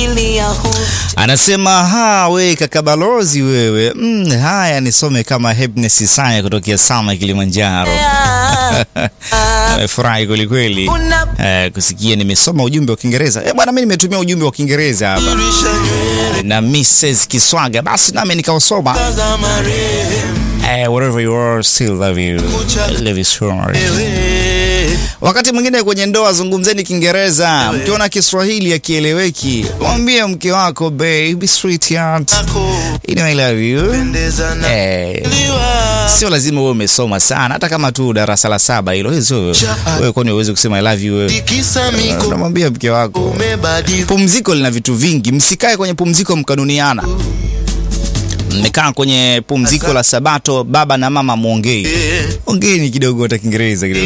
familia hu Anasema ha, we kaka balozi wewe. Mm, haya nisome kama Happiness Isaya kutokea Sama Kilimanjaro. Amefurahi kweli kweli. Eh, kusikia nimesoma ujumbe wa Kiingereza. Eh, bwana mimi nimetumia ujumbe wa Kiingereza hapa. Dirisha nywele Na Mrs. Kiswaga basi nami nikausoma. za marehemu Eh, wherever you are still love you. Love you so much. wewe Wakati mwingine kwenye ndoa zungumzeni Kiingereza. Mkiona Kiswahili akieleweki, mwambie mke wako baby sweetheart. ako You know I love you. pendeza na Eh, liwa sio lazima uwe umesoma sana, hata kama tu darasa la saba hilo. Hiyo sio wewe, kwani uweze kusema I love you wewe. tikisa miko Unamwambia mke wako. umebadilika Pumziko lina vitu vingi, msikae kwenye pumziko mkanuniana. Mmekaa kwenye pumziko la Sabato, baba na mama muongei, ongeeni kidogo hata Kiingereza kidogo.